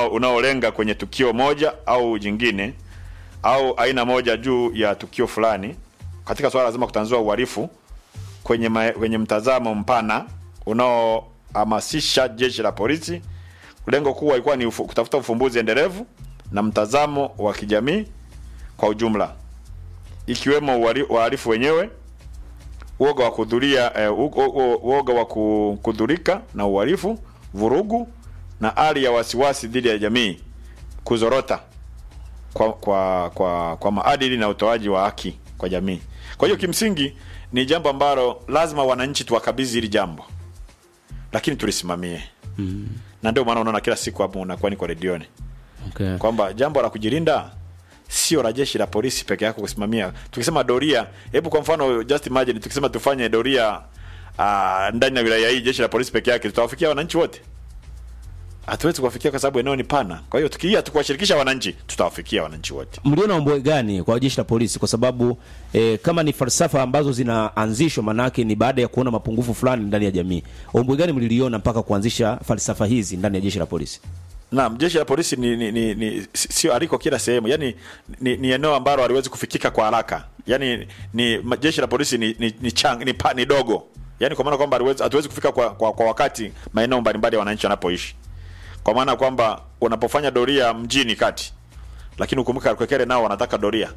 unao- unaolenga kwenye tukio moja au jingine au aina moja juu ya tukio fulani katika swala lazima kutanzua uhalifu kwenye, ma, kwenye mtazamo mpana unaohamasisha jeshi la polisi. Lengo kuu ilikuwa ni ufu, kutafuta ufumbuzi endelevu na mtazamo wa kijamii kwa ujumla, ikiwemo uhali- wahalifu wenyewe, uoga wa kudhuria eh, u- u- u- uoga wa ku- kudhurika na uhalifu, vurugu na hali ya wasiwasi dhidi ya jamii kuzorota kwa, kwa, kwa, kwa maadili na utoaji wa haki kwa jamii. Kwa hiyo kimsingi ni jambo ambalo lazima wananchi tuwakabidhi hili jambo, lakini tulisimamie mm. na ndio maana unaona kila siku hapo unakuwa niko redioni Okay. kwamba jambo la kujilinda sio la jeshi la polisi peke yako kusimamia. Tukisema doria, hebu kwa mfano just imagine tukisema tufanye doria uh, ndani ya wilaya hii, jeshi la polisi peke yake, tutawafikia wananchi wote? Hatuwezi kuwafikia kwa sababu eneo ni pana. Kwa hiyo tukiia tukuwashirikisha wananchi, tutawafikia wananchi wote. mliona ombwe gani kwa jeshi la polisi kwa sababu eh, kama ni falsafa ambazo zinaanzishwa manake ni baada ya kuona mapungufu fulani ndani ya jamii ombwe gani mliliona mpaka kuanzisha falsafa hizi ndani ya jeshi la polisi Naam, jeshi la polisi ni, ni, ni, ni si- sio aliko kila sehemu, yaani ni, ni eneo ambalo haliwezi kufikika kwa haraka. Yaani ni ma- jeshi la polisi ni ni, ni, chang, ni, pa, ni dogo, yaani kwa maana kwamba haliwezi- hatuwezi kufika kwa, kwa, kwa wakati maeneo mbalimbali ya wananchi wanapoishi, kwa maana kwamba unapofanya doria mjini kati, lakini ukumbuka Kwekere nao wanataka doria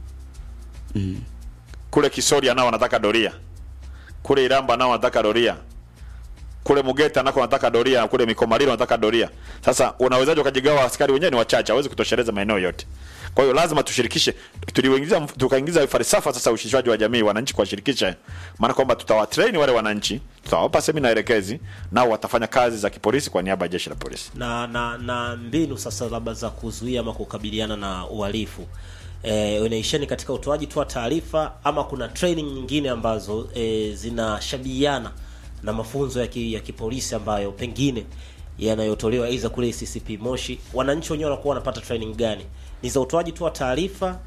mm. kule Kisoria nao wanataka doria, kule Iramba nao wanataka doria kule Mugeta nako wanataka doria, kule Mikomalilo wanataka doria. Sasa unawezaje ukajigawa? Askari wenyewe ni wachache, hawezi kutosheleza maeneo yote. Kwa hiyo lazima tushirikishe, tuliingiza tukaingiza falsafa sasa ushirikishwaji wa jamii, wananchi kuwashirikisha, maana kwamba tutawatrain wale wananchi, tutawapa semina elekezi, nao watafanya kazi za kipolisi kwa niaba ya jeshi la polisi. na na na mbinu sasa labda za kuzuia ama kukabiliana na uhalifu e, unaisheni katika utoaji tu wa taarifa ama kuna training nyingine ambazo e, zinashabihiana na mafunzo ya, ki, ya kipolisi ambayo pengine yanayotolewa aidha kule CCP Moshi, wananchi wenyewe wanakuwa wanapata training gani? Ni za utoaji tu wa taarifa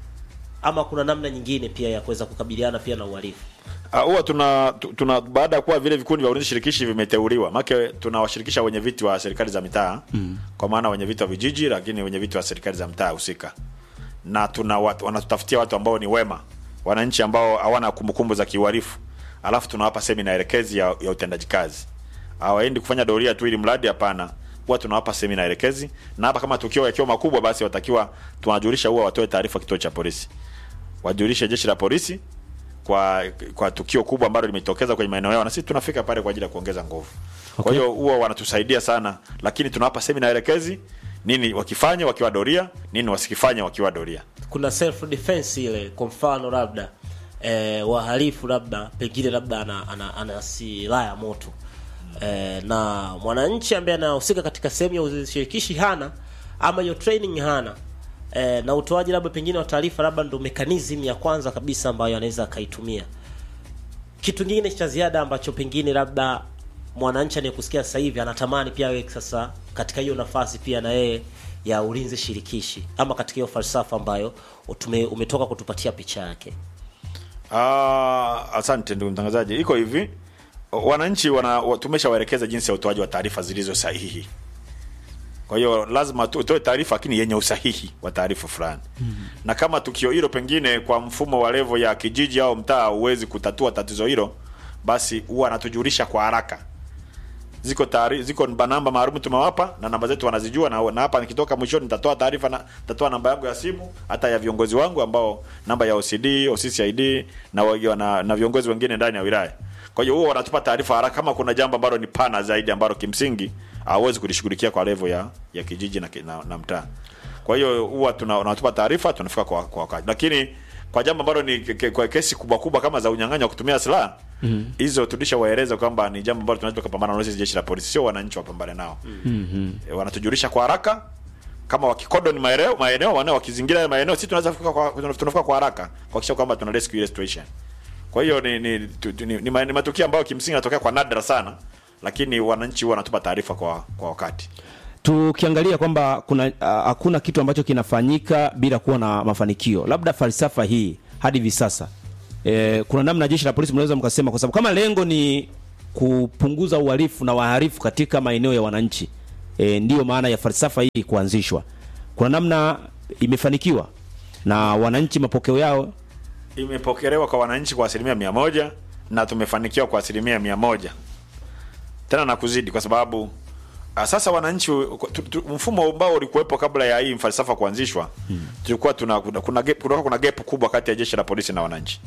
ama kuna namna nyingine pia ya kuweza kukabiliana pia na uhalifu? Ah, huwa tuna tu- tuna baada ya kuwa vile vikundi vya ulinzi shirikishi vimeteuliwa, maana tunawashirikisha wenye viti wa serikali za mitaa mm. kwa maana wenye viti wa vijiji, lakini wenye viti wa serikali za mtaa husika, na tuna watu, wanatutafutia watu ambao ni wema, wananchi ambao hawana kumbukumbu za kiuhalifu, alafu tunawapa semina elekezi ya, ya utendaji kazi. Hawaendi kufanya doria tu ili mradi, hapana. Huwa tunawapa semina elekezi, na hapa kama tukio yakiwa makubwa, basi watakiwa tunajulisha, huwa watoe taarifa kituo cha polisi, wajulishe jeshi la polisi kwa kwa tukio kubwa ambalo limetokeza kwenye maeneo yao, na sisi tunafika pale kwa ajili ya kuongeza nguvu. Kwa Okay. hiyo huwa wanatusaidia sana, lakini tunawapa semina elekezi, nini wakifanya wakiwa doria, nini wasikifanya wakiwa doria. kuna self defense ile kwa mfano labda eh, wahalifu labda pengine labda ana, ana, ana silaha ya moto eh, na mwananchi ambaye anahusika katika sehemu ya ushirikishi hana ama hiyo training hana eh, na utoaji labda pengine wa taarifa labda ndo mechanism ya kwanza kabisa ambayo anaweza akaitumia kitu kingine cha ziada ambacho pengine labda mwananchi anayekusikia sasa hivi anatamani pia awe sasa katika hiyo nafasi pia na yeye ya ulinzi shirikishi ama katika hiyo falsafa ambayo utume, umetoka kutupatia picha yake Ah, asante ndugu mtangazaji. Iko hivi, wananchi wana wa- tumeshawaelekeza jinsi ya utoaji wa taarifa zilizo sahihi. Kwa hiyo lazima tu- utoe taarifa lakini yenye usahihi wa taarifa fulani. Na kama tukio hilo pengine kwa mfumo wa levo ya kijiji au mtaa huwezi kutatua tatizo hilo, basi huwa anatujulisha kwa haraka. Ziko taari, ziko namba namba maalum tumewapa na namba zetu wanazijua na, na hapa nikitoka mwishoni nitatoa taarifa na nitatoa namba yangu ya simu hata ya viongozi wangu ambao namba ya OCD, OCCID na, wa- na, na viongozi wengine ndani ya wilaya. Kwa hiyo huwa wanatupa taarifa haraka kama kuna jambo ambalo ni pana zaidi ambalo kimsingi hawezi kulishughulikia kwa level ya ya kijiji na, ki- na, na mtaa. Kwa hiyo huwa tuna wanatupa taarifa tunafika kwa kwa wakati. Lakini kwa jambo ambalo ni ke, ke, kwa kesi kubwa kubwa kama za unyang'anyi wa kutumia silaha hizo tulishawaeleza kwamba ni jambo ambalo tunaweza kupambana nalo sisi jeshi la polisi, sio wananchi wapambane nao. E, wanatujulisha kwa haraka kama wakikodoni maeneo maeneo wanao wakizingira hayo maeneo, sisi tunaweza kufika kwa tunafika kwa haraka kuhakikisha kwamba tuna rescue ile situation. Kwa hiyo ni ni, tu, tu- ni, ni, ma- ni matukio ambayo kimsingi yanatokea kwa nadra sana, lakini wananchi huwa wanatupa taarifa kwa kwa wakati. tukiangalia kwamba kuna ah, hakuna kitu ambacho kinafanyika bila kuwa na mafanikio labda falsafa hii hadi hivi sasa e, kuna namna jeshi la polisi mnaweza mkasema kwa sababu kama lengo ni kupunguza uhalifu na wahalifu katika maeneo ya wananchi e, ndiyo maana ya falsafa hii kuanzishwa. Kuna namna imefanikiwa na wananchi, mapokeo yao imepokelewa kwa wananchi kwa asilimia mia moja na tumefanikiwa kwa asilimia mia moja tena na kuzidi, kwa sababu ah, sasa wananchi tu, tu, mfumo ambao ulikuwepo kabla ya hii falsafa kuanzishwa hmm. tulikuwa tuna kuna, kuna, gap, kuna, kuna gap kubwa kati ya jeshi la polisi na wananchi.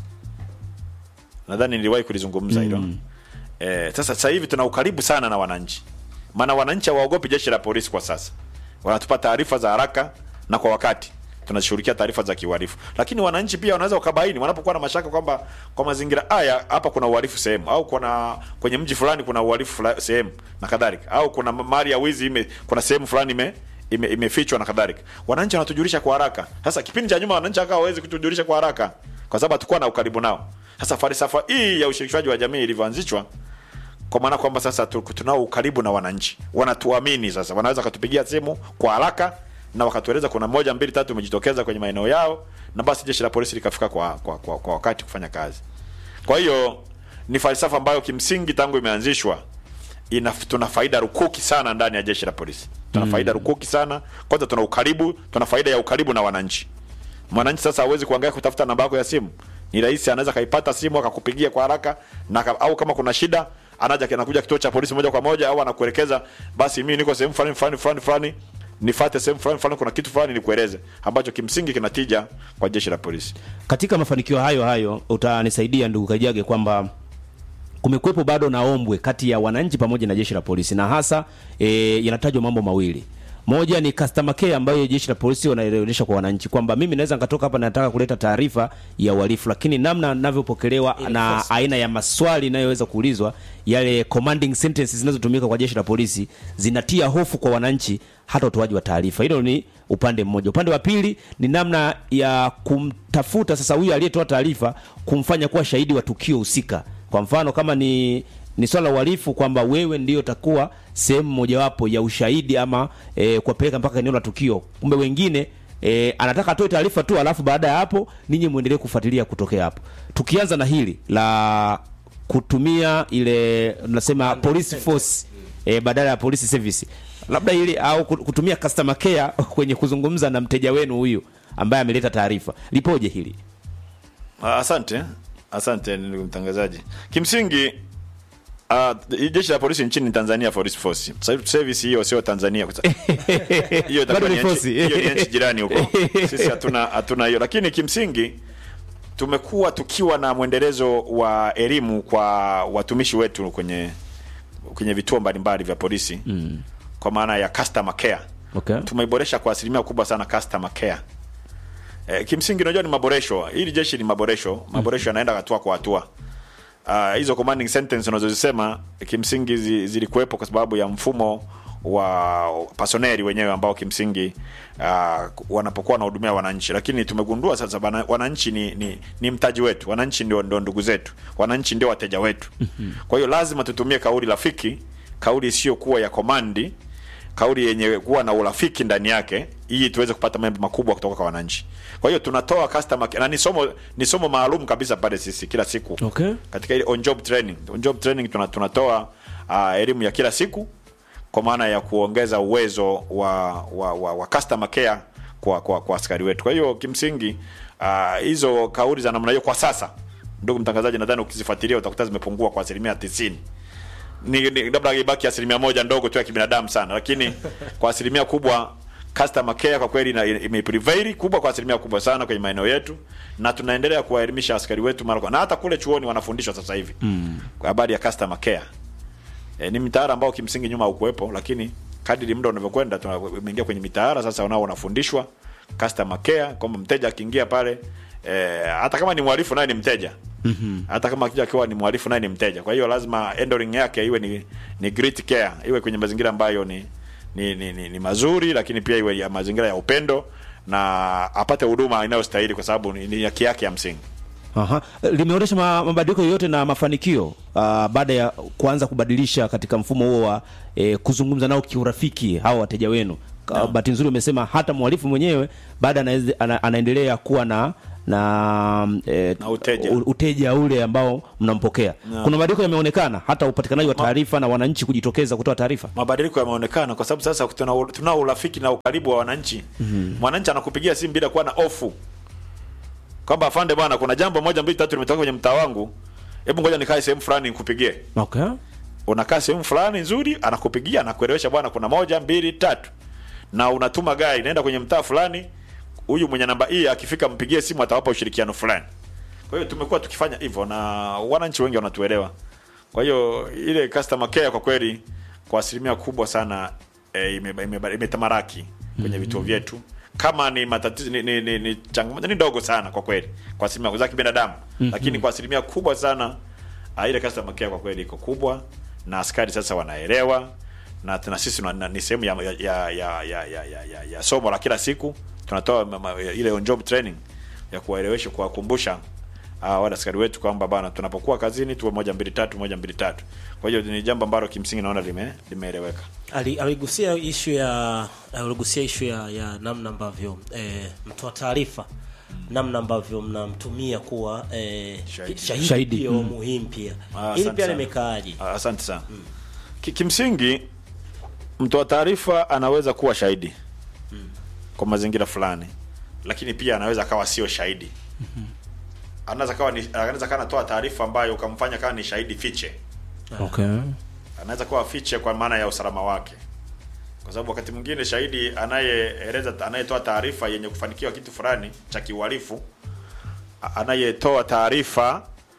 Nadhani niliwahi kulizungumza hilo mm. Eh, sasa sasa hivi tuna ukaribu sana na wananchi, maana wananchi hawaogopi jeshi la polisi kwa sasa, wanatupa taarifa za haraka na kwa wakati tunashughulikia taarifa za kiuhalifu, lakini wananchi pia wanaweza wakabaini wanapokuwa na mashaka kwamba kwa mazingira haya hapa kuna uhalifu sehemu, au kuna kwenye mji fulani kuna uhalifu fula- sehemu na kadhalika, au kuna mali ya wizi ime, kuna sehemu fulani ime ime- imefichwa na kadhalika. Wananchi wanatujulisha kwa haraka. Sasa kipindi cha nyuma wananchi hakawa hawezi kutujulisha kwa haraka kwa sababu hatukuwa na ukaribu nao. Sasa falsafa hii ya ushirikishwaji wa jamii ilivyoanzishwa kwa maana kwamba sasa tu- tunao ukaribu na wananchi, wanatuamini sasa, wanaweza wakatupigia simu kwa haraka na wakatueleza kuna moja mbili tatu umejitokeza kwenye maeneo yao, na basi jeshi la polisi likafika kwa, kwa, kwa, kwa wakati kufanya kazi. Kwa hiyo ni falsafa ambayo kimsingi tangu imeanzishwa ina tuna faida rukuki sana ndani ya jeshi la polisi, tuna faida rukuki sana. Kwanza tuna ukaribu, tuna faida ya ukaribu na wananchi. Mwananchi sasa hawezi kuangalia kutafuta namba yako ya simu, ni rahisi, anaweza kaipata simu akakupigia kwa haraka na, aka- au kama kuna shida anaja anakuja kituo cha polisi moja kwa moja, au anakuelekeza basi, mimi niko sehemu fulani fulani fulani fulani, nifate sehemu fulani fulani, kuna kitu fulani nikueleze, ambacho kimsingi kinatija kwa jeshi la polisi. katika mafanikio hayo hayo utanisaidia ndugu Kajage kwamba kumekuwepo bado na ombwe kati ya wananchi pamoja na jeshi la polisi na hasa e, yanatajwa mambo mawili moja ni customer care ambayo jeshi la polisi wanaelionyesha kwa wananchi kwamba mimi naweza nikatoka hapa nataka kuleta taarifa ya uhalifu, lakini namna ninavyopokelewa na aina ya maswali inayoweza kuulizwa, yale commanding sentences zinazotumika kwa jeshi la polisi zinatia hofu kwa wananchi, hata utoaji wa taarifa. Hilo ni upande mmoja. Upande wa pili ni namna ya kumtafuta sasa huyu aliyetoa taarifa, kumfanya kuwa shahidi wa tukio husika. Kwa mfano kama ni ni swala la uhalifu kwamba wewe ndio utakuwa sehemu mojawapo ya ushahidi ama e, kuwapeleka mpaka eneo la tukio, kumbe wengine e, anataka atoe taarifa tu, alafu baada ya hapo ninyi muendelee kufuatilia kutokea hapo. Tukianza na hili la kutumia ile tunasema police force e, badala ya police service, labda ili au kutumia customer care kwenye kuzungumza na mteja wenu huyu ambaye ameleta taarifa, lipoje hili? Ah, Asante, asante ndugu mtangazaji. Kimsingi uh, jeshi la polisi nchini Tanzania Police Force. Sasa service hiyo sio Tanzania kwa sababu- hiyo itakuwa Bado ni ni nchi- force. hiyo ni nchi jirani huko. Sisi hatuna hatuna hiyo, lakini kimsingi tumekuwa tukiwa na mwendelezo wa elimu kwa watumishi wetu kwenye kwenye vituo mbalimbali vya polisi mm. kwa maana ya customer care Okay. tumeiboresha kwa asilimia kubwa sana customer care. E, kimsingi unajua ni maboresho. Hili jeshi ni maboresho, maboresho yanaenda hatua kwa hatua. Ah, hizo commanding sentence unazozisema kimsingi zi- zilikuwepo kwa sababu ya mfumo wa personeli wenyewe ambao kimsingi uh, wanapokuwa wanahudumia wananchi, lakini tumegundua sasa bana, wananchi ni, ni, ni mtaji wetu, wananchi ndio, ndio ndugu zetu, wananchi ndio wateja wetu. Kwa hiyo lazima tutumie kauli rafiki, kauli isiyokuwa ya komandi, kauli yenye kuwa na urafiki ndani yake ili tuweze kupata mambo makubwa kutoka kwa wananchi. Kwa hiyo tunatoa customer care- na ni somo ni somo maalum kabisa pale sisi kila siku Okay. katika ile on job training. On job training tuna, tunatoa uh, elimu ya kila siku kwa maana ya kuongeza uwezo wa wa, wa, wa customer care kwa, kwa, kwa askari wetu. Kwa hiyo kimsingi ah, hizo kauli za namna hiyo kwa sasa, ndugu mtangazaji, nadhani ukizifuatilia utakuta zimepungua kwa asilimia tisini ni, ni labda ibaki asilimia moja ndogo tu ya kibinadamu sana, lakini kwa asilimia kubwa customer care kwa kweli ina- imeprevail kubwa kwa asilimia kubwa sana kwenye maeneo yetu, na tunaendelea kuwaelimisha askari wetu mara kwa na hata kule chuoni wanafundishwa sasa hivi mm. kwa habari ya customer care. E, ni mitaala ambao kimsingi nyuma haukuwepo, lakini kadiri muda unavyokwenda tumeingia kwenye mitaala sasa, wanao wanafundishwa customer care kwamba mteja akiingia pale e, hata kama ni mhalifu naye ni mteja mm-hmm. hata kama akija akiwa ni mhalifu naye ni mteja. Kwa hiyo lazima handling yake iwe ni, ni great care, iwe kwenye mazingira ambayo ni ni, ni, ni, ni mazuri, lakini pia iwe ya mazingira ya upendo na apate huduma inayostahili kwa sababu ni, ni haki yake ya msingi. Aha. Limeonyesha ma- mabadiliko yoyote na mafanikio uh, baada ya kuanza kubadilisha katika mfumo huo wa eh, kuzungumza nao kiurafiki hao wateja wenu. No. Bahati nzuri umesema hata mhalifu mwenyewe baada anaeze- ana, anaendelea kuwa na na e, Na uteja. uteja ule ambao mnampokea kuna mabadiliko yameonekana hata upatikanaji wa taarifa na wananchi kujitokeza kutoa taarifa mabadiliko yameonekana kwa sababu sasa tuna- tunao urafiki na ukaribu wa wananchi mwananchi anakupigia simu bila kuwa na ofu kwamba afande bwana kuna jambo moja mbili tatu limetoka kwenye mtaa wangu hebu ngoja nikae sehemu fulani nikupigie okay. unakaa sehemu fulani nzuri anakupigia anakuelewesha bwana kuna moja mbili tatu na unatuma gari inaenda kwenye mtaa fulani huyu mwenye namba hii akifika mpigie simu atawapa ushirikiano fulani kwa hiyo tumekuwa tukifanya hivyo na wananchi wengi wanatuelewa kwa hiyo ile customer care kwa kweli kwa asilimia kubwa sana e, imetamaraki ime, imetamaraki kwenye vituo vyetu kama ni matatizo ni, ni, ni, ni changamoto ni ndogo sana kwa kweli kwa asilimia za kibinadamu lakini kwa asilimia kubwa sana ah, ile customer care kwa kweli iko kubwa na askari sasa wanaelewa na tuna sisi na- na- ni sehemu ya, ya, ya, ya, ya, ya, ya, ya, ya somo la kila siku tunatoa ma- ma- ile on job training ya kuwaelewesha kuwakumbusha uh, wale askari wetu kwamba bana tunapokuwa kazini tuwe moja mbili tatu moja mbili tatu kwa hiyo ni jambo ambalo kimsingi naona lime limeeleweka Ali- aligusia ishu ya aligusia ishu ya, ya namna ambavyo eh, mtoa taarifa namna ambavyo mnamtumia kuwa eh, Shahidi. shahidi, Shahidi, pia mm. muhimu pia Ah, hili asante pia sana. limekaaje Ah, asante sana Ki, kimsingi mtoa taarifa anaweza kuwa shahidi kwa mazingira fulani lakini pia anaweza akawa sio shahidi anaweza kawa ni anaweza kawa anatoa taarifa ambayo ukamfanya kama ni shahidi fiche Okay. anaweza kuwa fiche kwa maana ya usalama wake kwa sababu wakati mwingine shahidi anayeeleza anayetoa taarifa yenye kufanikiwa kitu fulani cha kiuhalifu a- anayetoa taarifa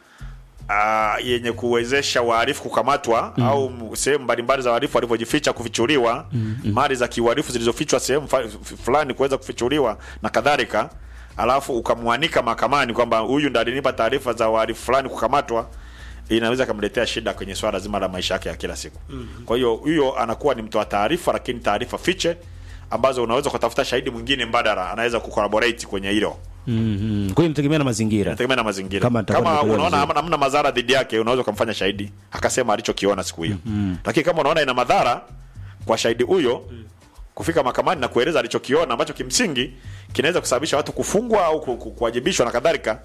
ah, yenye kuwezesha wahalifu kukamatwa au m- sehemu mbalimbali za wahalifu walivyojificha kufichuliwa mali za kiuhalifu zilizofichwa sehemu fa- f- fulani kuweza kufichuliwa na kadhalika alafu ukamwanika mahakamani kwamba huyu ndo alinipa taarifa za wahalifu fulani kukamatwa inaweza kumletea shida kwenye swala zima la maisha yake ya kila siku kwa hiyo huyo anakuwa ni mtoa taarifa lakini taarifa fiche ambazo unaweza kutafuta shahidi mwingine mbadala anaweza kucollaborate kwenye hilo Mm-hmm. Kwa hiyo inategemea na mazingira. inategemea na mazingira Kama kama, nitakuwa nimekuelewa unaona vizuri. hamna hamna madhara dhidi yake unaweza ukamfanya shahidi akasema alichokiona siku hiyo lakini kama unaona ina madhara kwa shahidi huyo kufika mahakamani na kueleza alichokiona ambacho kimsingi kinaweza kusababisha watu kufungwa au ku- ku- kuwajibishwa na kadhalika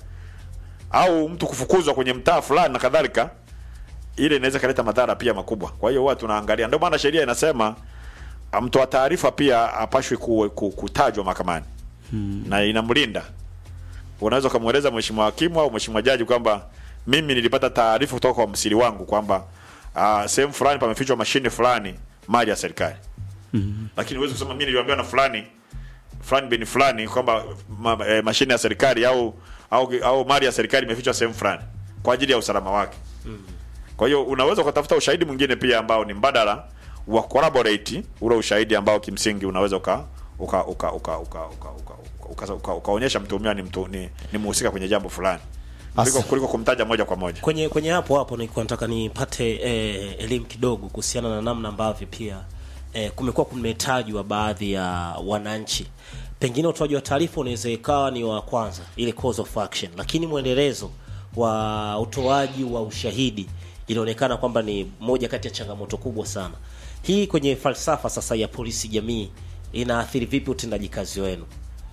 au mtu kufukuzwa kwenye mtaa fulani na kadhalika ile inaweza kaleta madhara pia makubwa kwa hiyo huwa tunaangalia ndio maana sheria inasema ah, mtoa taarifa pia apashwi ku, ku, kutajwa mahakamani na inamlinda unaweza ukamweleza mheshimiwa hakimu au mheshimiwa jaji kwamba mimi nilipata taarifa kutoka kwa msiri wangu kwamba uh, sehemu fulani pamefichwa mashine fulani mali ya serikali mm-hmm. lakini huwezi kusema mimi niliambiwa na fulani fulani bin fulani kwamba ma, eh, mashine ya serikali au au, au mali ya serikali imefichwa sehemu fulani kwa ajili ya usalama wake kwa hiyo unaweza ukatafuta ushahidi mwingine pia ambao ni mbadala wa collaborate ule ushahidi ambao kimsingi unaweza uka uka uka uka uka uka uka uka- uka- ukaonyesha mtuhumiwa ni mtu ni, ni mhusika kwenye jambo fulani kuliko, Asa. kuliko kumtaja moja kwa moja kwenye kwenye hapo hapo nilikuwa nataka nipate eh, elimu kidogo kuhusiana na namna ambavyo pia eh, kumekuwa kumetajwa baadhi ya wananchi pengine utoaji wa taarifa unaweza ikawa ni wa kwanza ile cause of action lakini mwendelezo wa utoaji wa ushahidi ilionekana kwamba ni moja kati ya changamoto kubwa sana hii kwenye falsafa sasa ya polisi jamii inaathiri vipi utendaji kazi wenu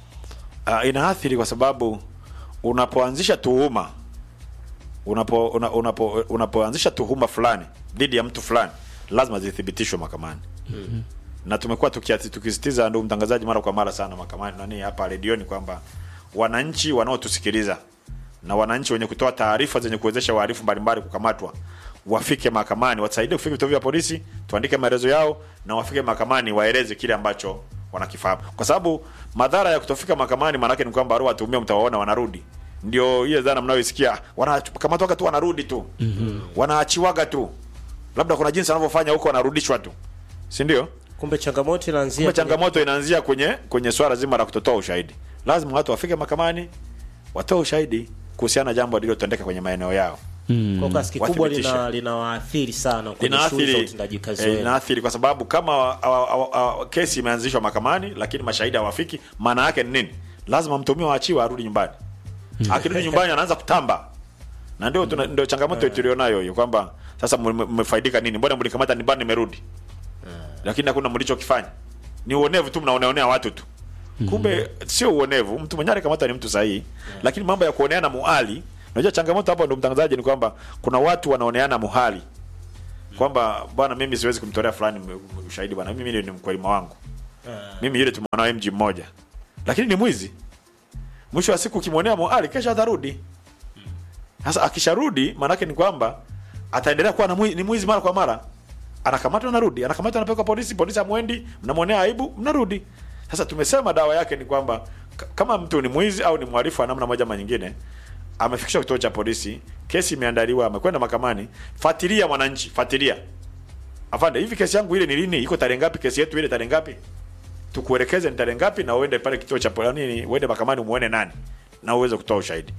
uh, inaathiri kwa sababu unapoanzisha tuhuma unapo una, unapo unapoanzisha tuhuma fulani dhidi ya mtu fulani lazima zithibitishwe mahakamani mm-hmm. na tumekuwa tukiati- tukisitiza ndugu mtangazaji mara kwa mara sana mahakamani nani hapa redioni kwamba wananchi wanaotusikiliza na wananchi wenye kutoa taarifa zenye kuwezesha wahalifu mbalimbali kukamatwa wafike mahakamani wasaidie kufika vituo vya polisi tuandike maelezo yao na wafike mahakamani waeleze kile ambacho wanakifahamu kwa sababu madhara ya kutofika mahakamani maanake ni kwamba wale watuhumiwa mtawaona wanarudi ndio ile dhana mnayoisikia wanakamatwaga tu wanarudi tu mm-hmm. wanaachiwaga tu labda kuna jinsi wanavyofanya huko wanarudishwa tu si ndio kumbe changamoto inaanzia kumbe kwenye- changamoto inaanzia kwenye kwenye swala zima la kutotoa ushahidi lazima watu wafike mahakamani watoe ushahidi kuhusiana na jambo lililotendeka kwenye maeneo yao kwa kiasi kikubwa Wathibitishe. lina linawaathiri sana kwenye shughuli za linaathiri utendaji kazi eh, wenu linaathiri kwa sababu kama awa- awa- awa- awa- kesi imeanzishwa mahakamani lakini mashahidi hawafiki maana yake ni nini lazima mtuhumiwa aachiwe arudi nyumbani akirudi nyumbani anaanza kutamba na ndio tuna- ndio changamoto tulionayo hiyo kwamba sasa mme- mmefaidika nini mbona mlikamata nyumbani nimerudi lakini hakuna mlichokifanya ni uonevu tu mnaoneonea watu tu kumbe sio uonevu mtu mwenyewe alikamata ni mtu sahihi lakini mambo ya kuoneana muhali unajua changamoto hapo ndo mtangazaji ni kwamba kuna watu wanaoneana muhali kwamba bwana mimi siwezi kumtolea fulani m- m- ushahidi bwana mimi ni mkwelima wangu mimi yule tumeona mji mmoja lakini ni mwizi mwisho wa siku ukimwonea muhali kesho atarudi sasa akisharudi maanake ni kwamba ataendelea kuwa na mwi- ni mwizi mara kwa mara anakamatwa narudi anakamatwa anapelekwa polisi polisi amwendi mnamwonea aibu mnarudi sasa tumesema dawa yake ni kwamba k- kama mtu ni mwizi au ni mhalifu wa namna moja ama nyingine amefikishwa kituo cha polisi kesi imeandaliwa amekwenda mahakamani fuatilia mwananchi fuatilia afande hivi kesi yangu ile ni lini iko tarehe ngapi kesi yetu ile tarehe ngapi tukuelekeze ni tarehe ngapi na uende pale kituo cha polisi nini uende mahakamani umuone nani na uweze kutoa ushahidi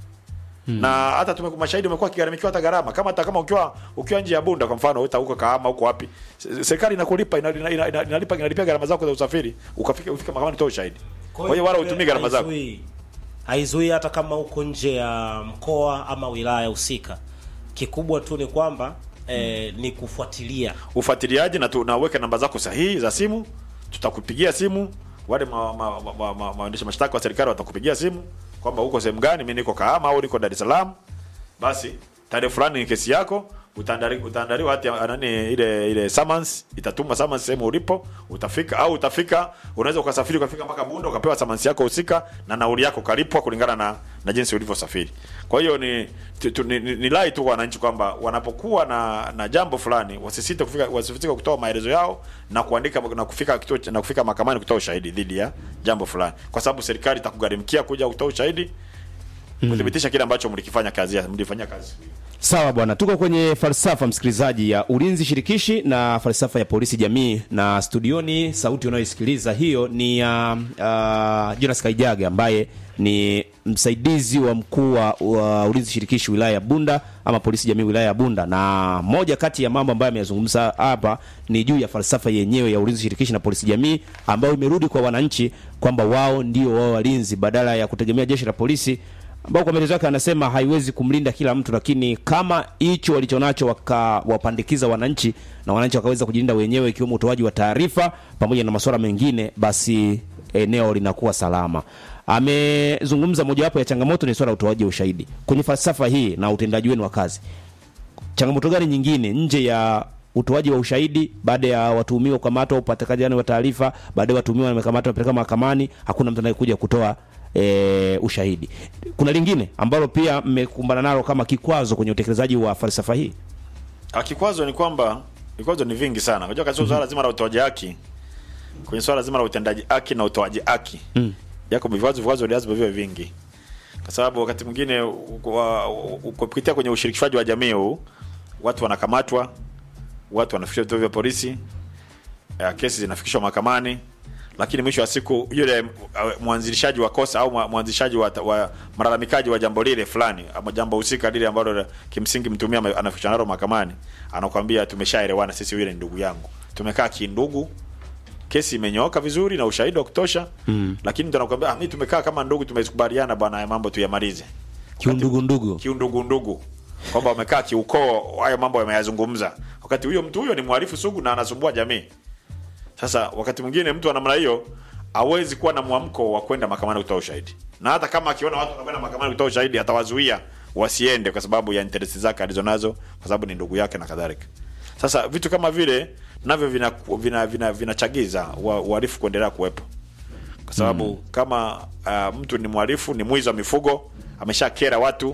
na hata tume mashahidi umekuwa kigharamikiwa hata gharama kama hata kama ukiwa ukiwa nje ya Bunda kwa mfano uta huko Kahama huko wapi se- serikali inakulipa ina- ina- ina- ina- inalipa inalipia gharama zako za usafiri ukafika ufike mahakamani kutoa ushahidi kwa hiyo wala utumii gharama zako haizuii- haizuii hata kama uko nje ya mkoa ama wilaya husika kikubwa tu ni kwamba eh, ni kufuatilia ufuatiliaji na tunaweka namba zako sahihi za simu tutakupigia simu wale ma, ma, ma, ma, ma, maendesha mashtaka wa serikali watakupigia simu kwamba uko sehemu gani mimi niko Kahama au niko Dar es Salaam basi tarehe fulani ni kesi yako utaandali- utaandaliwa hati ya- nani ile ile summons itatuma summons sehemu ulipo utafika au utafika unaweza ukasafiri ukafika mpaka Bunda ukapewa summons yako husika na nauli yako kalipwa kulingana na na jinsi ulivyosafiri kwa hiyo ni tu, tu, ni, ni, ni lai tu kwa wananchi kwamba wanapokuwa na na jambo fulani wasisite kufika wasisite kutoa maelezo yao na kuandika na kufika kituo cha- na kufika mahakamani kutoa ushahidi dhidi ya jambo fulani kwa sababu serikali itakugharimikia kuja kutoa ushahidi kuthibitisha kile ambacho mlikifanya kazi mlifanyia kazi Sawa bwana, tuko kwenye falsafa msikilizaji ya ulinzi shirikishi na falsafa ya polisi jamii, na studioni sauti unayoisikiliza hiyo ni ya uh, Jonas Kaijaga ambaye ni msaidizi wa mkuu wa wa ulinzi shirikishi wilaya ya Bunda ama polisi jamii wilaya ya Bunda, na moja kati ya mambo ambayo ameyazungumza hapa ni juu ya falsafa yenyewe ya ulinzi shirikishi na polisi jamii ambayo imerudi kwa wananchi kwamba wao ndio wao walinzi badala ya kutegemea jeshi la polisi ambao kwa maelezo yake anasema haiwezi kumlinda kila mtu, lakini kama hicho walichonacho wakawapandikiza wananchi na wananchi wakaweza kujilinda wenyewe, ikiwemo utoaji wa taarifa pamoja na masuala mengine, basi eneo linakuwa salama. Amezungumza mojawapo ya changamoto ni swala la utoaji wa ushahidi kwenye falsafa hii na utendaji wenu wa kazi. Changamoto gani nyingine nje ya utoaji wa ushahidi baada ya watuhumiwa kukamatwa, upatikanaji wa taarifa, baada ya watuhumiwa wamekamatwa, wamepeleka mahakamani, hakuna mtu anayekuja kutoa e, ushahidi. Kuna lingine ambalo pia mmekumbana nalo kama kikwazo kwenye utekelezaji wa falsafa hii? Ah, kikwazo ni kwamba vikwazo ni vingi sana unajua katika swala zima la utoaji haki kwenye swala zima la utendaji haki na utoaji haki mm. yako vikwazo vikwazo lazima viwe vingi kwa sababu wakati mwingine u- wa- u- kupitia kwenye ushirikishwaji wa jamii huu watu wanakamatwa watu wanafikishwa vituo vya polisi eh, kesi zinafikishwa mahakamani lakini mwisho wa siku yule uh, mwanzilishaji wa kosa au mwa- mwanzilishaji wa, wa malalamikaji wa jambo lile fulani ama jambo husika lile ambalo la- kimsingi mtumia ame- anafikishwa nalo mahakamani anakuambia tumeshaelewana sisi yule ni ndugu yangu tumekaa kindugu kesi imenyooka vizuri na ushahidi wa kutosha mm. lakini mtu anakuambia ah, mimi tumekaa kama ndugu tumekubaliana bwana haya mambo tuyamalize Kiundugu ndugu. kiundugu ndugu kwamba wamekaa kiukoo hayo mambo yameyazungumza wakati huyo mtu huyo ni mhalifu sugu na anasumbua jamii sasa wakati mwingine mtu wa namna hiyo hawezi kuwa na mwamko wa kwenda mahakamani kutoa ushahidi na hata kama akiona watu wanakwenda mahakamani kutoa ushahidi atawazuia wasiende kwa sababu ya interesi zake alizonazo kwa sababu ni ndugu yake na kadhalika sasa vitu kama vile navyo vinachagiza vina, vina, vinachagiza wa- uhalifu kuendelea kuwepo kwa sababu mm. kama uh, mtu ni mhalifu ni mwizi wa mifugo ameshakera watu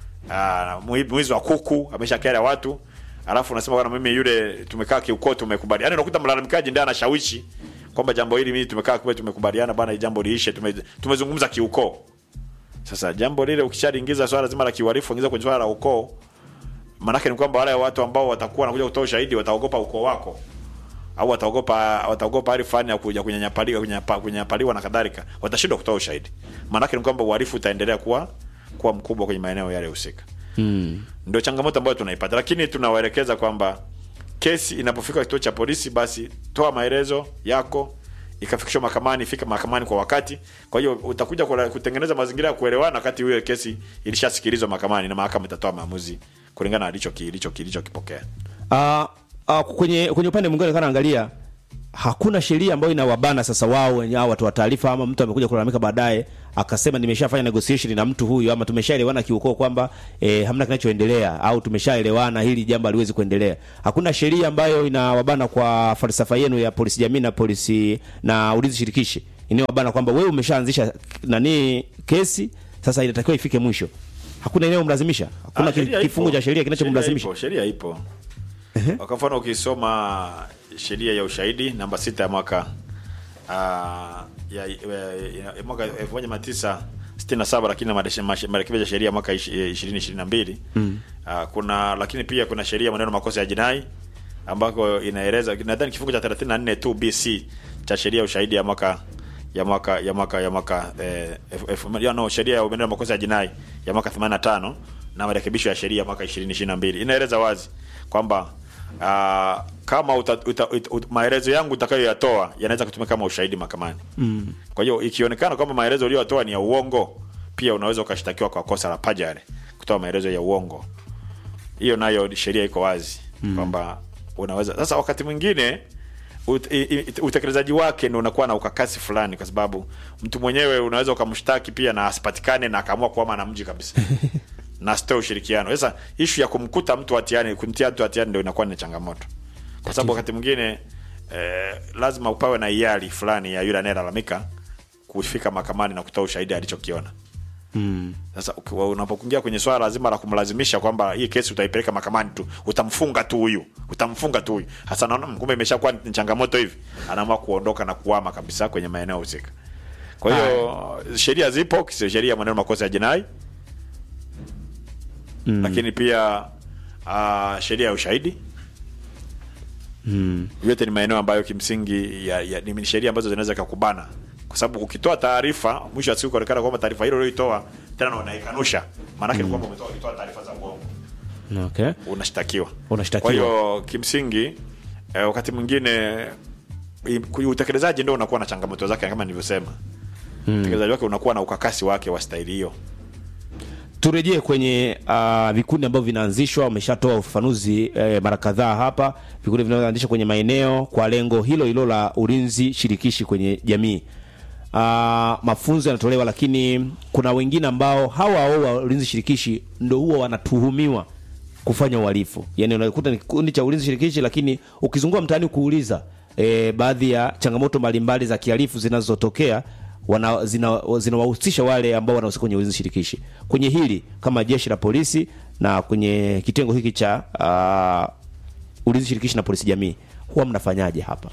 uh, mwizi wa kuku ameshakera watu alafu unasema bwana mimi yule tumekaa kiukoo tumekubaliana yani unakuta mlalamikaji ndiye anashawishi kwamba jambo hili mimi tumekaa kwa tumekubaliana bwana hili jambo liishe tume, tumezungumza kiukoo sasa jambo lile ukishaliingiza swala zima la kiuhalifu ingiza kwenye swala la ukoo maanake ni kwamba wale watu ambao watakuwa wanakuja kutoa ushahidi wataogopa ukoo wako au wataogopa wataogopa hali fulani ya kuja kunyanyapaliwa kunyanyapa- kunyanyapaliwa na kadhalika watashindwa kutoa ushahidi maanake ni kwamba uhalifu utaendelea kuwa kuwa mkubwa kwenye maeneo yale husika Mm. ndio changamoto ambayo tunaipata lakini tunawaelekeza kwamba kesi inapofika kituo cha polisi basi toa maelezo yako ikafikishwa mahakamani fika mahakamani kwa wakati kwa hiyo utakuja kula- kutengeneza mazingira ya kuelewana wakati hiyo kesi ilishasikilizwa mahakamani na mahakama itatoa maamuzi kulingana na alicho kilicho kilichokipokea Uh, uh, kwenye kwenye upande mwingine kana angalia hakuna sheria ambayo inawabana sasa wao wenyewe hao watu wa taarifa, ama mtu amekuja kulalamika baadaye akasema nimeshafanya negotiation na mtu huyu ama tumeshaelewana kiukoo kwamba e, hamna kinachoendelea au tumeshaelewana hili jambo haliwezi kuendelea. Hakuna sheria ambayo inawabana kwa falsafa yenu ya polisi jamii na polisi na ulinzi shirikishi inayowabana kwamba wewe umeshaanzisha nani kesi, sasa inatakiwa ifike mwisho. Hakuna inayomlazimisha, hakuna Ah, sheria kifungu ipo. cha sheria kinachomlazimisha. Sheria ipo, sheria ipo. Kwa mfano ukisoma sheria ya ushahidi namba sita ya mwaka ah, ya, ya, ya mwaka elfu moja mia tisa sitini na saba lakini na mareshe- mashe- marekebisho ya sheria mwaka ishi- ishirini ishirini na mbili Ah, kuna lakini pia kuna sheria maneno makosa ya jinai ambako inaeleza nadhani kifungu cha 34 tu BC cha sheria ya ushahidi ya mwaka ya mwaka ya mwaka ya mwaka eh, elfu- elfu- ya no sheria ya maneno ya makosa ya jinai ya mwaka 85 na marekebisho ya sheria ya mwaka 2022 inaeleza wazi kwamba ah, kama uta, uta, uta, uta, maelezo yangu utakayoyatoa yanaweza kutumika kama ushahidi mahakamani. Mm. Kwa hiyo ikionekana kwamba maelezo uliyotoa ni ya uongo, pia unaweza ukashtakiwa kwa kosa la pajare, kutoa maelezo ya uongo hiyo nayo sheria iko wazi mm. kwamba unaweza sasa wakati mwingine ut, i- i- utekelezaji wake ndio unakuwa na ukakasi fulani kwa sababu mtu mwenyewe unaweza ukamshtaki pia na asipatikane na akaamua kuama na mji kabisa na asitoe ushirikiano sasa ishu ya kumkuta mtu hatiani kumtia mtu hatiani ndio inakuwa ni changamoto kwa sababu wakati mwingine eh, lazima upawe na hiari fulani ya yule anayelalamika kufika mahakamani na kutoa ushahidi alichokiona sasa ukiwa- unapokuingia kwenye swala lazima la kumlazimisha kwamba hii kesi utaipeleka mahakamani tu, utamfunga tu huyu, utamfunga tu huyu. Hasa naona kumbe imeshakuwa ni changamoto hivi, anaamua kuondoka na kuhama kabisa kwenye maeneo husika. Kwa hiyo sheria zipo, kisi- sheria ya maneno makosa ya jinai lakini pia uh, sheria ya ushahidi yote ni maeneo ambayo kimsingi ya, ya, ni sheria ambazo zinaweza kukubana kwa sababu ukitoa taarifa mwisho wa siku kuonekana kwamba taarifa hilo ulioitoa tena na unaikanusha maanake ni kwamba umetoa ulitoa taarifa za uongo Okay. unashtakiwa Unashtakiwa. kwa hiyo kimsingi eh, wakati mwingine i- ku- utekelezaji ndio unakuwa na changamoto zake kama nilivyosema utekelezaji wake unakuwa na ukakasi wake wa staili hiyo turejee kwenye uh, vikundi ambavyo vinaanzishwa. Umeshatoa ufafanuzi eh, mara kadhaa hapa, vikundi vinavyoanzishwa kwenye maeneo kwa lengo hilo hilo la ulinzi shirikishi kwenye jamii. Uh, mafunzo yanatolewa, lakini kuna wengine ambao hawa hao wa ulinzi shirikishi ndo huwa wanatuhumiwa kufanya uhalifu. Yani unakuta ni kikundi cha ulinzi shirikishi, lakini ukizunguka mtaani kuuliza e, baadhi ya changamoto mbalimbali za kihalifu zinazotokea wana- zina- zinawahusisha wale ambao wanahusika kwenye ulinzi shirikishi. Kwenye hili kama jeshi la polisi na kwenye kitengo hiki cha uh, ulinzi shirikishi na polisi jamii, huwa mnafanyaje hapa?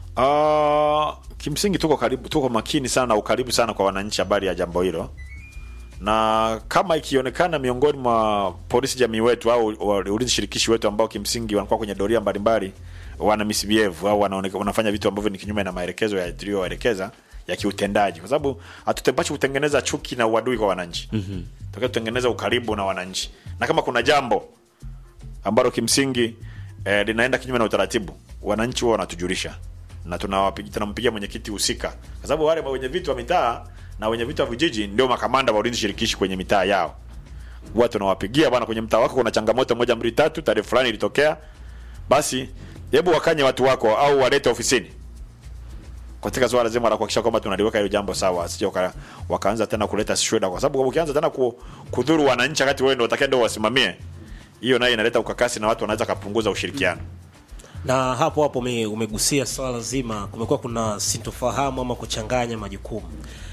Uh, kimsingi tuko karibu, tuko makini sana na ukaribu sana kwa wananchi habari ya jambo hilo, na kama ikionekana miongoni mwa polisi jamii wetu au wa- ulinzi shirikishi wetu ambao kimsingi wanakuwa kwenye doria mbalimbali wana misbehave au wanaoneka- wanafanya vitu ambavyo ni kinyume na maelekezo ya tuliyowaelekeza ya kiutendaji, kwa sababu hatutepashi kutengeneza chuki na uadui kwa wananchi mm-hmm. tutengeneza ukaribu na wananchi, na kama kuna jambo ambalo kimsingi eh, linaenda kinyume na utaratibu, wananchi wao wanatujulisha na tunawapigia tunampigia mwenyekiti husika, kwa sababu wale wenye vitu wa mitaa na wenye vitu wa vijiji ndio makamanda wa ulinzi shirikishi kwenye mitaa yao. Huwa tunawapigia bwana, kwenye mtaa wako kuna changamoto moja mbili tatu, tarehe fulani ilitokea, basi hebu wakanye watu wako au walete ofisini katika swala zima la kuhakikisha kwamba tunaliweka hilo jambo sawa, asije waka, wakaanza tena kuleta shida, kwa sababu ukianza tena ku, kudhuru wananchi wakati wewe ndio utakaye ndio wasimamie, hiyo nayo inaleta ukakasi na watu wanaweza kupunguza ushirikiano. na hapo hapo ume, umegusia swala zima, kumekuwa kuna sintofahamu ama kuchanganya majukumu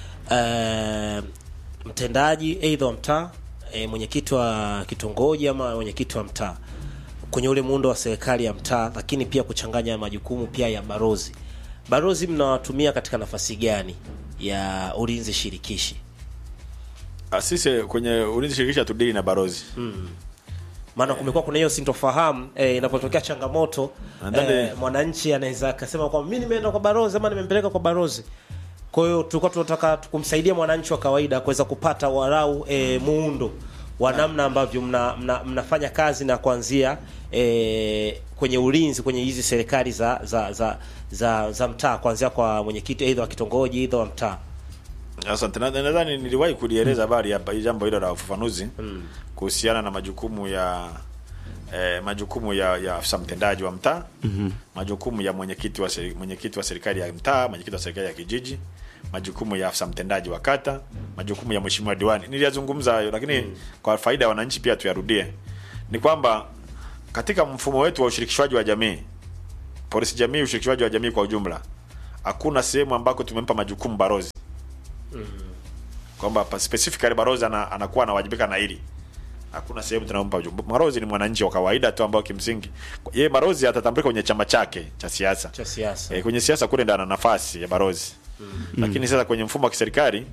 e, mtendaji aidha wa mtaa e, mwenyekiti wa kitongoji ama mwenyekiti wa mtaa kwenye ule muundo wa serikali ya mtaa, lakini pia kuchanganya majukumu pia ya barozi. Barozi mnawatumia katika nafasi gani ya ulinzi shirikishi? Ah, Sisi kwenye ulinzi shirikishi hatudili na barozi maana kumekuwa kuna hiyo sintofahamu eh, inapotokea changamoto Nadhani- eh, mwananchi anaweza akasema kwamba mimi nimeenda kwa barozi ama nimempeleka kwa barozi. Kwa hiyo tulikuwa tunataka kumsaidia mwananchi wa kawaida kuweza kupata walau eh, muundo wa namna ambavyo mna, mna, mnafanya kazi na kuanzia eh, kwenye ulinzi kwenye hizi serikali za za za za, za mtaa kuanzia kwa mwenyekiti aidha wa kitongoji aidha wa mtaa. Asante. Na- Nadhani niliwahi kulieleza habari ya hii jambo hilo la ufafanuzi kuhusiana na majukumu ya eh, majukumu ya, ya afisa mtendaji wa mtaa mm-hmm. majukumu ya mwenyekiti wa seri- mwenyekiti wa serikali ya mtaa mwenyekiti wa serikali ya kijiji majukumu ya afisa mtendaji wa kata majukumu ya mheshimiwa diwani niliyazungumza hayo lakini mm. kwa faida ya wananchi pia tuyarudie ni kwamba katika mfumo wetu wa ushirikishwaji wa jamii polisi jamii ushirikishwaji wa jamii kwa ujumla hakuna sehemu ambako tumempa majukumu barozi kwamba pa- specifically barozi ana, anakuwa anawajibika na hili hakuna sehemu tunampa ujumbe. Barozi ni mwananchi wa kawaida tu ambao kimsingi yeye barozi atatambulika kwenye chama chake cha siasa. cha siasa E, kwenye siasa kule ndo ana nafasi ya barozi mm. lakini sasa kwenye mfumo wa kiserikali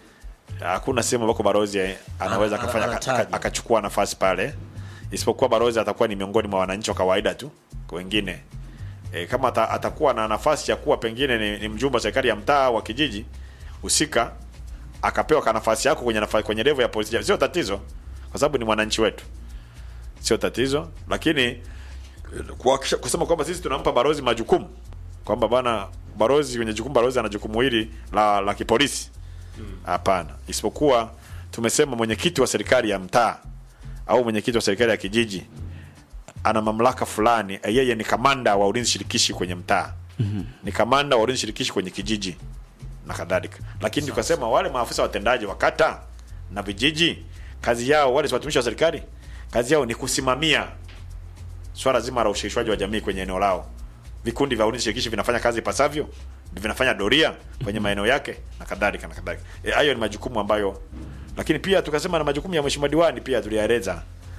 hakuna sehemu ambako barozi eh, anaweza Ana- akafanya aka- anatajwa. aka- akachukua nafasi pale, isipokuwa barozi atakuwa ni miongoni mwa wananchi wa kawaida tu wengine e, kama ata, atakuwa na nafasi ya kuwa pengine ni, ni mjumbe wa serikali ya mtaa wa kijiji husika akapewa ka nafasi yako kwenye nafasi, kwenye level ya polisi, sio tatizo, kwa sababu ni mwananchi wetu, sio tatizo. Lakini eh, kuhakikisha kusema kwamba sisi tunampa barozi majukumu kwamba bana barozi kwenye jukumu barozi ana jukumu hili la la kipolisi, hapana. Isipokuwa tumesema mwenyekiti wa serikali ya mtaa au mwenyekiti wa serikali ya kijiji ana mamlaka fulani, eh, yeye ni kamanda wa ulinzi shirikishi kwenye mtaa mm-hmm. ni kamanda wa ulinzi shirikishi kwenye kijiji na kadhalika. Lakini tukasema wale maafisa watendaji wa kata na vijiji, kazi yao wale si watumishi wa serikali, kazi yao ni kusimamia swala zima la ushirikishwaji wa jamii kwenye eneo lao. Vikundi vya ulinzi shirikishi vinafanya kazi ipasavyo, vinafanya doria kwenye maeneo yake na kadhalika na kadhalika. E, hayo ni majukumu ambayo, lakini pia tukasema na majukumu ya mheshimiwa diwani pia tuliyaeleza.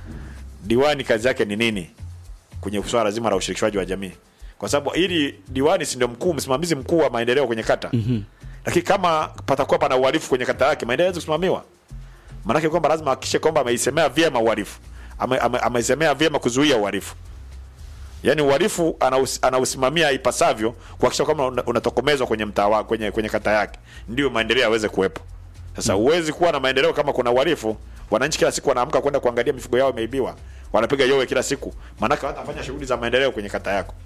Diwani kazi yake ni nini kwenye swala zima la ushirikishwaji wa jamii, kwa sababu ili diwani si ndio mkuu msimamizi mkuu wa maendeleo kwenye kata mm-hmm. Lakini kama patakuwa pana uhalifu kwenye kata yake, maendeleo hawezi kusimamiwa. Maanake kwamba lazima ahakikishe kwamba ameisemea vyema uhalifu, ame, ame, ameisemea vyema kuzuia uhalifu yaani uhalifu anaus, anausimamia ipasavyo kuhakikisha kwamba una- unatokomezwa kwenye mtaa wa- kwenye kwenye kata yake, ndio maendeleo yaweze kuwepo. Sasa huwezi kuwa na maendeleo kama kuna uhalifu. Wananchi kila siku wanaamka kwenda kuangalia mifugo yao imeibiwa, wanapiga yowe kila siku, maanake hawatafanya shughuli za maendeleo kwenye kata yako.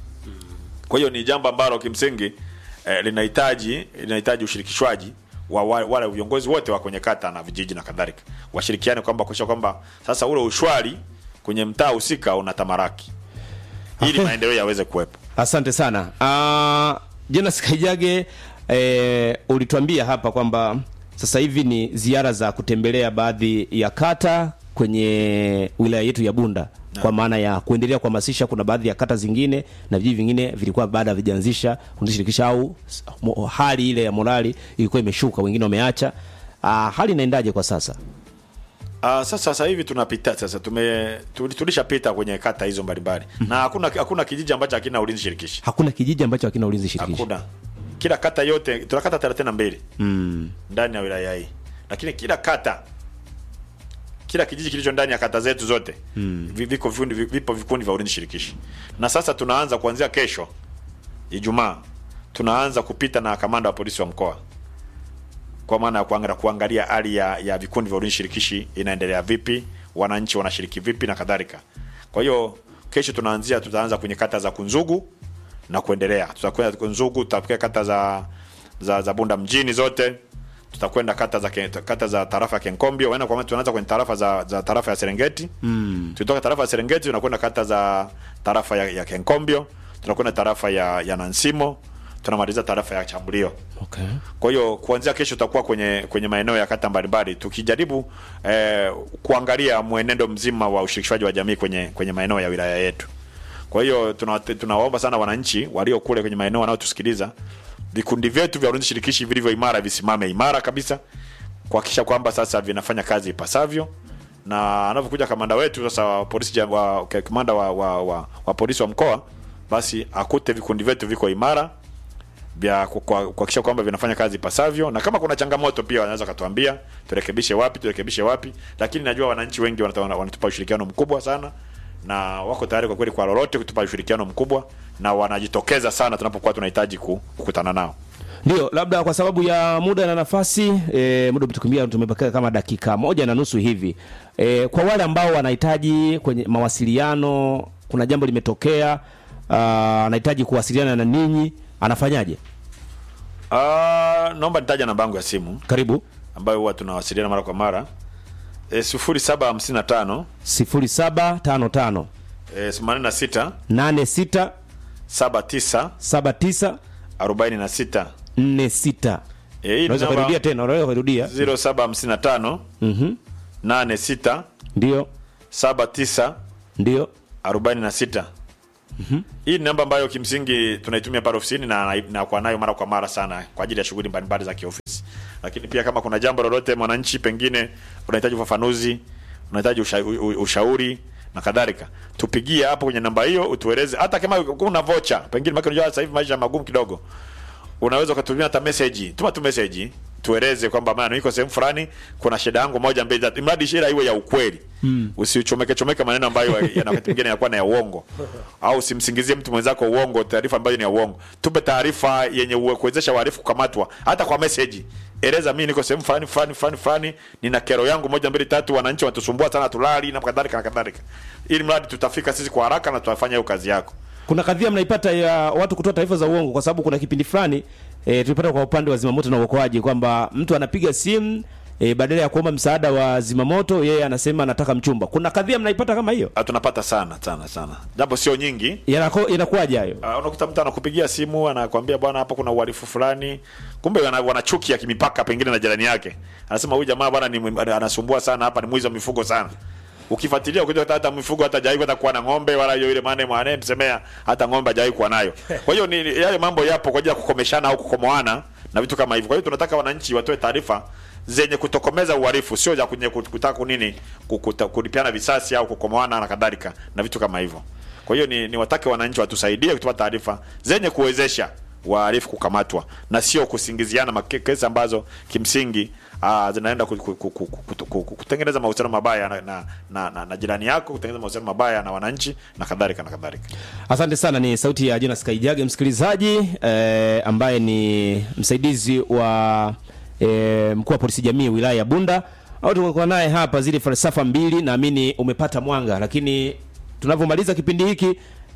Kwa hiyo ni jambo ambalo kimsingi eh, linahitaji linahitaji ushirikishwaji wa wa- wale viongozi wote wa kwenye kata na vijiji na kadhalika, washirikiane kwamba kuhakikisha kwamba sasa ule ushwari kwenye mtaa husika unatamaraki ili Okay. maendeleo yaweze kuwepo. Asante sana. Uh, Jonas Kaijage eh, ulituambia hapa kwamba sasa hivi ni ziara za kutembelea baadhi ya kata kwenye wilaya yetu ya Bunda kwa maana ya kuendelea kuhamasisha. Kuna baadhi ya kata zingine na vijiji vingine vilikuwa bado havijaanzisha kundishirikisha au s- mo- hali ile ya morali ilikuwa imeshuka, wengine wameacha. Uh, hali inaendaje kwa sasa? Uh, sasa sasa hivi tunapita sasa tume tuli- tulishapita kwenye kata hizo mbalimbali na hakuna hakuna kijiji ambacho hakina ulinzi shirikishi. Hakuna kijiji ambacho hakina ulinzi shirikishi. Hakuna. Kila kata yote tuna kata 32 Mm. ndani ya wilaya hii, lakini kila kata kila kijiji kilicho ndani ya kata zetu zote mm. viko vikundi vipo vikundi vya ulinzi shirikishi, na sasa tunaanza kuanzia kesho Ijumaa, tunaanza kupita na kamanda wa polisi wa mkoa kwa maana ya kuangalia kuangalia hali ya, ya vikundi vya ulinzi shirikishi inaendelea vipi, wananchi wanashiriki vipi na kadhalika. Kwa hiyo kesho tunaanzia, tutaanza kwenye kata za Kunzugu na kuendelea. Tutakwenda Kunzugu, tutafikia kata za za, za Bunda mjini zote, tutakwenda kata za Ken- kata za tarafa ya Kenkombio, waenda kwa maana tunaanza kwenye tarafa za, za tarafa ya Serengeti mm. Tukitoka tarafa ya Serengeti tunakwenda kata za tarafa ya, ya Kenkombio, tunakwenda tarafa ya, ya Nansimo, tunamaliza tarafa ya Chambulio. Okay. Kwa hiyo kuanzia kesho tutakuwa kwenye kwenye maeneo ya kata mbalimbali tukijaribu eh, kuangalia mwenendo mzima wa ushirikishwaji wa jamii kwenye kwenye maeneo ya wilaya yetu. Kwa hiyo tuna- tunawaomba sana wananchi walio kule kwenye maeneo wanaotusikiliza, vikundi vyetu vya ulinzi shirikishi vilivyo imara visimame imara kabisa kuhakikisha kwamba sasa vinafanya kazi ipasavyo, na anapokuja kamanda wetu sasa wa polisi ja- wa, kamanda wa, wa, wa, wa polisi wa mkoa, basi akute vikundi vyetu viko imara vya ku- kwa- kuhakikisha kwamba vinafanya kazi ipasavyo, na kama kuna changamoto pia wanaweza katuambia turekebishe wapi, turekebishe wapi. Lakini najua wananchi wengi wanata- wana- wanatupa ushirikiano mkubwa sana na wako tayari kwa kweli kwa lolote kutupa ushirikiano mkubwa, na wanajitokeza sana tunapokuwa tunahitaji ku- kukutana nao. Ndio, labda kwa sababu ya muda na nafasi e, muda umetukimbia, tumebakia kama dakika moja na nusu hivi. E, kwa wale ambao wanahitaji kwenye mawasiliano, kuna jambo limetokea, ah, anahitaji kuwasiliana na ninyi, anafanyaje? Ah, naomba nitaja namba yangu ya simu Karibu. ambayo huwa tunawasiliana mara kwa mara e, sifuri saba hamsini na tano 0755 e, themanini na sita 86 saba tisa 79 arobaini na sita 46 e, hii ni unaweza namba kurudia tena unaweza kurudia ziro saba hamsini na tano mhm nane sita ndio saba tisa ndio arobaini na sita hii ni namba ambayo kimsingi tunaitumia pale ofisini na na kwa nayo mara kwa mara sana kwa ajili ya shughuli mbalimbali za kiofisi lakini pia kama kuna jambo lolote mwananchi pengine unahitaji ufafanuzi unahitaji usha, u- u- ushauri na kadhalika tupigie hapo kwenye namba hiyo utueleze hata kama kuna vocha pengine maana unajua sasa hivi maisha magumu kidogo unaweza ukatumia hata message tuma tu message tueleze kwamba maana niko sehemu fulani kuna shida yangu moja mbili tatu mradi shida iwe ya ukweli mm. usichomeke chomeke maneno ambayo yana wakati mwingine yanakuwa na ya uongo au usimsingizie mtu mwenzako uongo taarifa ambayo ni ya uongo tupe taarifa yenye uwe- kuwezesha wahalifu kukamatwa hata kwa message eleza mimi niko sehemu fulani fulani fulani fulani nina kero yangu moja mbili tatu wananchi wanatusumbua sana tulali na kadhalika na kadhalika ili mradi tutafika sisi kwa haraka na tutafanya hiyo kazi yako kuna kadhia mnaipata ya watu kutoa taarifa za uongo kwa sababu kuna kipindi fulani e, tulipata kwa upande wa zimamoto na uokoaji kwamba mtu anapiga simu e, badala ya kuomba msaada wa zimamoto yeye anasema anataka mchumba kuna kadhia mnaipata kama hiyo Ah, tunapata sana sana sana japo sio nyingi Yanako- inakuwaje hayo Uh, unakuta mtu anakupigia simu anakwambia bwana hapa kuna uhalifu fulani kumbe wana, wana chuki ya kimipaka pengine na jirani yake anasema huyu jamaa bwana ni mwi- anasumbua sana hapa ni mwizi wa mifugo sana ukifuatilia ukija hata hata mifugo hata hajawahi hata kuwa na ng'ombe wala hiyo ile maana mwane msemea hata ng'ombe hajawahi kuwa nayo kwa hiyo ni yale mambo yapo kwa ajili ya kukomeshana au kukomoana na vitu kama hivyo kwa hiyo tunataka wananchi watoe taarifa zenye kutokomeza uhalifu sio za kunye kutaka kunini kukuta- kulipiana visasi au kukomoana na kadhalika na vitu kama hivyo kwa hiyo ni, ni watake wananchi watusaidie kutupa taarifa zenye kuwezesha wahalifu kukamatwa na sio kusingiziana make- kesi ambazo kimsingi uh, zinaenda ku, ku, ku, ku, ku, ku, ku, kutengeneza mahusiano mabaya na, na, na, na, na jirani yako kutengeneza mahusiano mabaya na wananchi na kadhalika na kadhalika asante sana ni sauti ya jonas kaijage msikilizaji eh, ambaye ni msaidizi wa eh, mkuu wa polisi jamii wilaya ya bunda au tumekuwa naye hapa zile falsafa mbili naamini umepata mwanga lakini tunavyomaliza kipindi hiki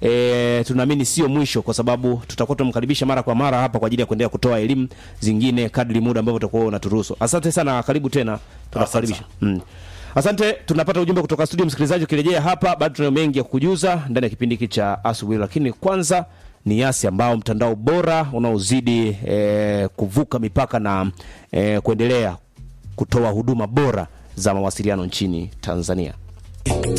E, tunaamini sio mwisho kwa sababu tutakuwa tunamkaribisha mara kwa mara hapa kwa ajili ya kuendelea kutoa elimu zingine kadri muda ambavyo utakuwa unaturuhusu asante sana karibu tena tunakukaribisha mm. asante tunapata ujumbe kutoka studio msikilizaji ukirejea hapa bado tunayo mengi ya kukujuza ndani ya kipindi hiki cha asubuhi lakini kwanza ni yasi ambao mtandao bora unaozidi e, kuvuka mipaka na e, kuendelea kutoa huduma bora za mawasiliano nchini tanzania